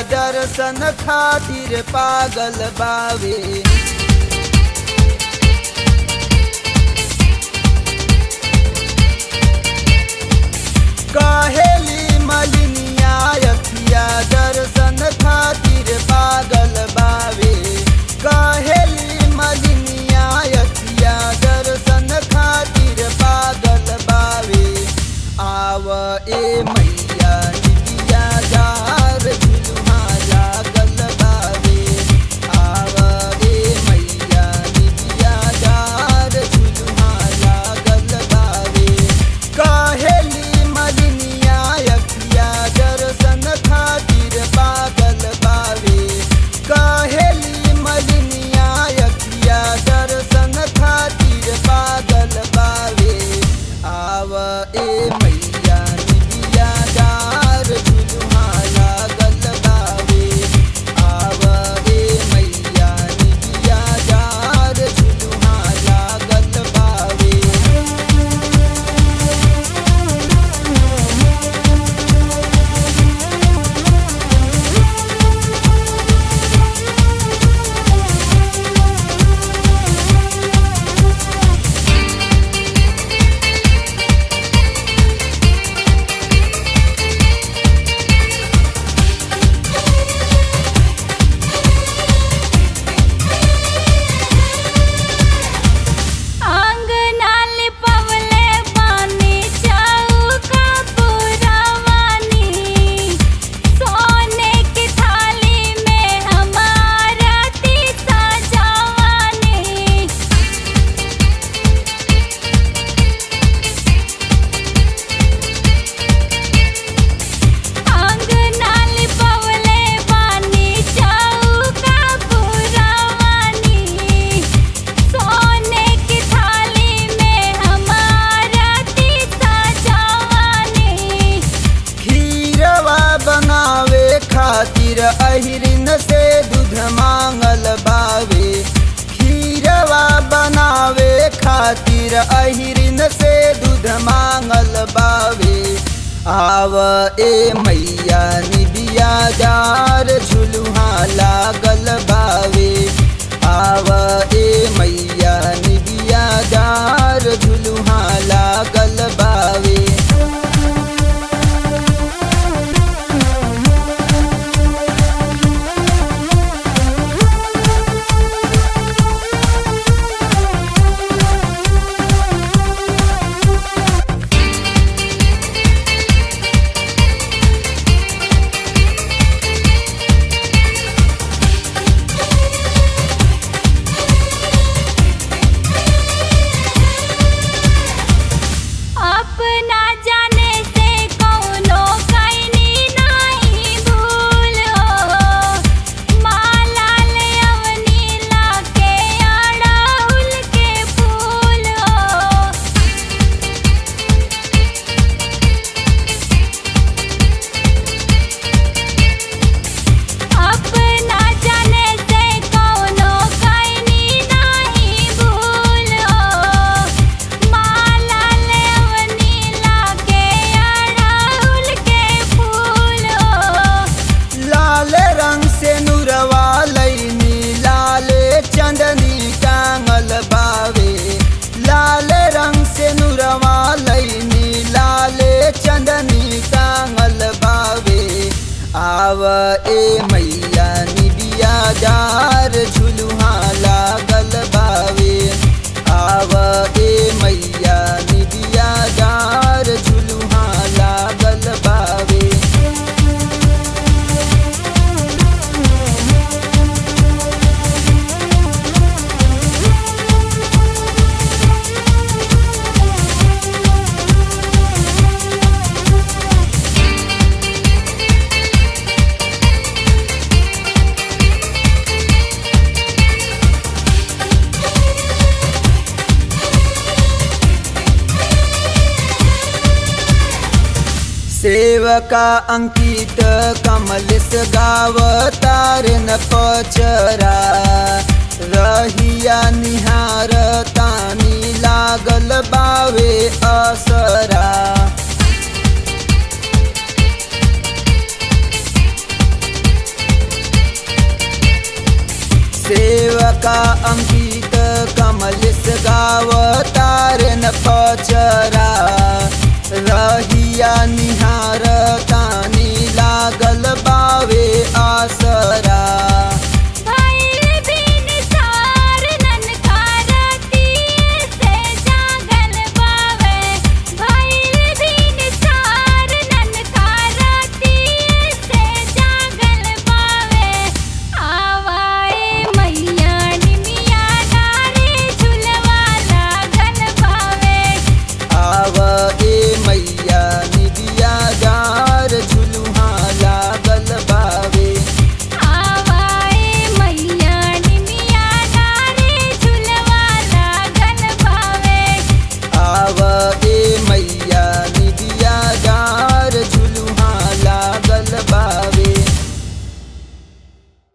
दर्शन खातिर पागल बावे कहेली मलिनिया अखिया दर्शन खातिर पागल बावे कहेली मलिनिया अखिया दर्शन खातिर पागल बावे आव ए मैया निबिया जार झुलुहा लागल बावे आव ए मैया निबिया जार झुलुहा लागल बावे कहेली मलिनिया अखिया दर्शन खातिर पागल बावे कहेली मलिनिया अखिया दर्शन खातिर पागल बावे आव ए मैया निबिया डार झुलुहा लागल बावे आव ए मैया निबिया डार झुलुहा लागल बावे आंगनाल पवले पानी चौका पुरवानी सोने की थाली में हमारा तीता जवानी आंगनाल पवले पानी चौका पुरवानी सोने की थाली में हमारा तीता जवानी खीरवा बनावे खातिर अहिरिन से दूध मांगल बावे खीरवा बनावे खातिर अहिरिन से दूध मांगल बावे आव ए मैया निबिया डार झुलुहा लागल बावे आव ए मैया निबिया डार झुलुहा लागल बावे अपना जाने से कौनो कैनी नहीं भूल हो माला ले अवनी लाके अड़हुल के फूल हो अपना जाने से कौनो कैनी नहीं भूल हो माला ले अवनी लाके अड़हुल के फूल हो लाल रंग से नुरवा लैनी लाल चंदनी टांगल बावे लाल रंग से नुरवा लैनी लाल चंदनी टांगल बावे आव ए मैया निबिया डार झुलुहा लागल बावे आव ए मैया निबिया डार झुलुहा लागल बावे सेवका अंकित कमलिस गावतार न पचरा रहिया निहार तानी लागल बावे असरा अंकित कमलेश गावतार न पचरा रहिया निहार